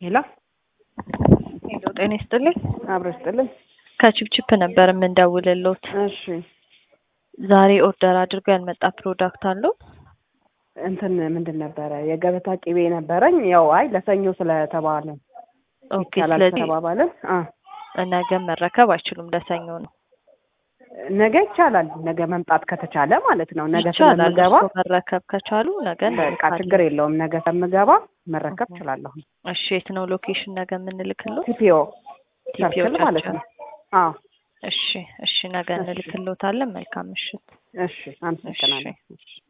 ሄሎ ሄሎ ጤና ይስጥልኝ። አብሮ ይስጥልን። ከቺፕቺፕ ነበር የምንደውልሎት። እሺ ዛሬ ኦርደር አድርገው ያልመጣ ፕሮዳክት አለው? እንትን ምንድን ነበረ የገበታ ቅቤ ነበረኝ። ያው አይ ለሰኞ ስለተባለ ኦኬ። ይቻላል ስለዚህ ስለተባባልን አ ነገ መረከብ አይችሉም፣ ለሰኞ ነው። ነገ ይቻላል። ነገ መምጣት ከተቻለ ማለት ነው። ነገ ይቻላል። ስለምገባ እርስዎ መረከብ ከቻሉ ነገ በቃ እንልካለን። ችግር የለውም። ነገ ስለምገባ መረከብ እሁ። እችላለሁ። እሺ፣ የት ነው ሎኬሽን ነገ የምንልክሎት? ቲፒኦ ቲፒኦ ሰርክል ማለት ቸርች። ነው። አዎ እሺ፣ እሺ፣ ነገ እሺ። እንልክሎታለን። መልካም ምሽት። እሺ፣ አመሰግናለሁ።